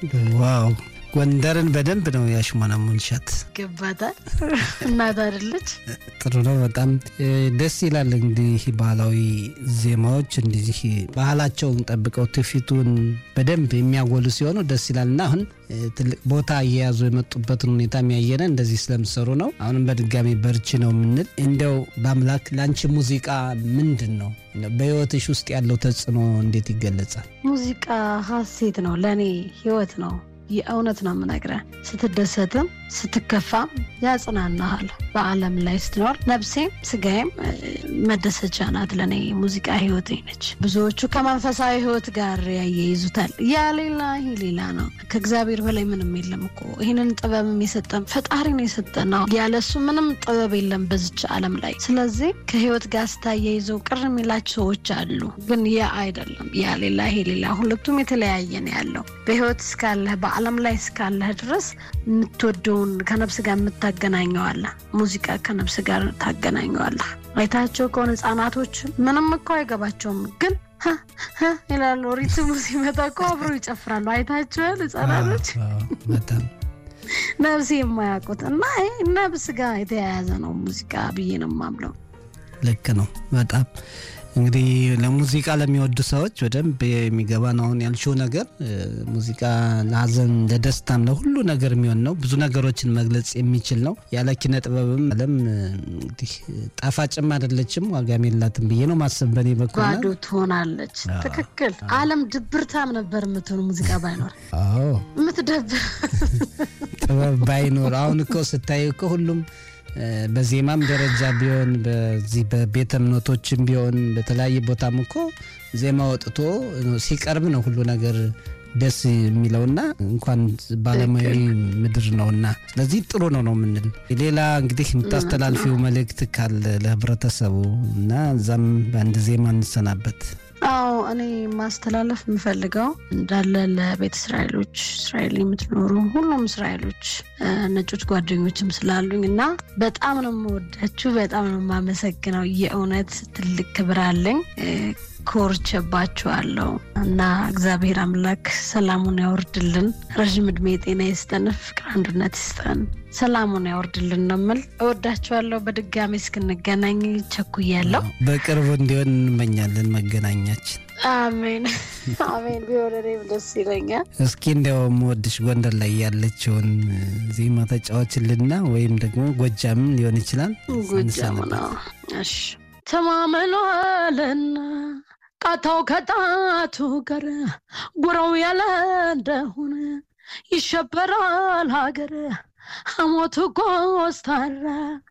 ዋው ጎንደርን በደንብ ነው ያሽሞነሙንሻት። ገባታል እናት አይደለች። ጥሩ ነው። በጣም ደስ ይላል። እንግዲህ ባህላዊ ዜማዎች እንደዚህ ባህላቸውን ጠብቀው ትውፊቱን በደንብ የሚያጎሉ ሲሆኑ ደስ ይላል እና አሁን ትልቅ ቦታ እየያዙ የመጡበትን ሁኔታ የሚያየነ እንደዚህ ስለምሰሩ ነው። አሁንም በድጋሚ በርቺ ነው የምንል። እንዲያው በአምላክ ለአንቺ ሙዚቃ ምንድን ነው በህይወትሽ ውስጥ ያለው ተጽዕኖ እንዴት ይገለጻል? ሙዚቃ ሀሴት ነው፣ ለእኔ ህይወት ነው። የእውነት ነው የምነግረህ። ስትደሰትም ስትከፋም ያጽናናሃል። በዓለም ላይ ስትኖር ነፍሴም ስጋዬም መደሰቻ ናት። ለእኔ ሙዚቃ ህይወቴ ነች። ብዙዎቹ ከመንፈሳዊ ህይወት ጋር ያያይዙታል። ያ ሌላ ይህ ሌላ ነው። ከእግዚአብሔር በላይ ምንም የለም እኮ ይህንን ጥበብም የሰጠን ፈጣሪ ነው የሰጠን ነው። ያለሱ ምንም ጥበብ የለም በዝች ዓለም ላይ። ስለዚህ ከህይወት ጋር ስታያይዘው ቅር የሚላቸው ሰዎች አሉ። ግን ያ አይደለም። ያ ሌላ ይሄ ሌላ፣ ሁለቱም የተለያየ ነው ያለው በህይወት እስካለህ በዓለም ላይ እስካለህ ድረስ የምትወደውን ከነፍስ ጋር የምታገናኘዋለህ። ሙዚቃ ከነፍስ ጋር ታገናኘዋለህ። አይታቸው ከሆነ ህጻናቶች ምንም እኮ አይገባቸውም፣ ግን ይላሉ። ሪትሙ ሲመጣ እኮ አብሮ ይጨፍራሉ። አይታቸዋል ህጻናቶች በጣም ነፍስ የማያውቁት እና ይህ ነፍስ ጋር የተያያዘ ነው ሙዚቃ ብዬ ነው የማምነው። ልክ ነው በጣም እንግዲህ ለሙዚቃ ለሚወዱ ሰዎች በደንብ የሚገባ ነው። አሁን ያልሽው ነገር ሙዚቃ ለሀዘን፣ ለደስታም፣ ለሁሉ ነገር የሚሆን ነው። ብዙ ነገሮችን መግለጽ የሚችል ነው። ያለ ኪነ ጥበብም ዓለም እንግዲህ ጣፋጭም አይደለችም ዋጋም የላትም ብዬ ነው ማሰብ በኔ በኩል ባዶ ትሆናለች። ትክክል። ዓለም ድብርታም ነበር የምትሆኑ ሙዚቃ ባይኖር አዎ የምትደብር ጥበብ ባይኖር አሁን እኮ ስታይ እኮ ሁሉም በዜማም ደረጃ ቢሆን በዚህ በቤተ እምነቶችም ቢሆን በተለያየ ቦታም እኮ ዜማ ወጥቶ ሲቀርብ ነው ሁሉ ነገር ደስ የሚለውና እንኳን ባለሙያዊ ምድር ነውና፣ ስለዚህ ጥሩ ነው ነው የምንል። ሌላ እንግዲህ የምታስተላልፊው መልእክት ካለ ለህብረተሰቡ እና እዛም በአንድ ዜማ እንሰናበት። አዎ እኔ ማስተላለፍ የምፈልገው እንዳለ ለቤተ እስራኤሎች እስራኤል የምትኖሩ ሁሉም እስራኤሎች ነጮች ጓደኞችም ስላሉኝ እና በጣም ነው የምወዳችሁ፣ በጣም ነው የማመሰግነው። የእውነት ትልቅ ክብር አለኝ። ኮርቼባችኋለሁ እና እግዚአብሔር አምላክ ሰላሙን ያወርድልን፣ ረዥም እድሜ ጤና ይስጠን፣ ፍቅር አንድነት ይስጠን፣ ሰላሙን ያወርድልን ነው የምል። እወዳችኋለሁ። በድጋሚ እስክንገናኝ ቸኩያለሁ። በቅርቡ እንዲሆን እንመኛለን መገናኛችን። አሜን አሜን። ቢሆን እኔም ደስ ይለኛል። እስኪ እንዲያው የምወድሽ ጎንደር ላይ ያለችውን ዜማ ተጫዋችልና ወይም ደግሞ ጎጃምም ሊሆን ይችላል። ጎጃም ነው። እሺ ተማምሏልና ቃታው ከጣቱ ጋር ጉረው ያለ እንደሆነ ይሸበራል ሀገር ሐሞቱ ኮስታራ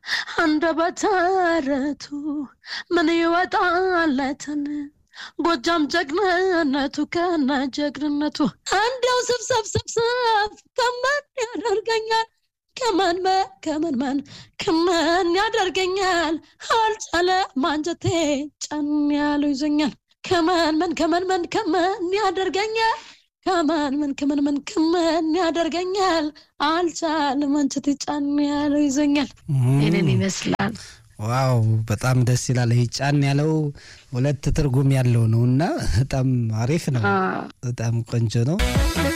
አንደበተ ምን ይወጣለትን ጎጃም ጀግንነቱ ከነ ጀግንነቱ እንዲያው ስብሰብ ስብሰብ ከመን ያደርገኛል ከመን ከመን መን ከመን ያደርገኛል አልቻለ ማንጀቴ ጨን ያለው ይዞኛል ከመን መን ከመን መን ከመን ያደርገኛል ከመን ምን ከመን ምን ከመን ያደርገኛል አልቻለ ማንጀቴ ጫን ያለው ይዞኛል። ይህንን ይመስላል። ዋው በጣም ደስ ይላል። ይህ ጫን ያለው ሁለት ትርጉም ያለው ነው እና በጣም አሪፍ ነው። በጣም ቆንጆ ነው።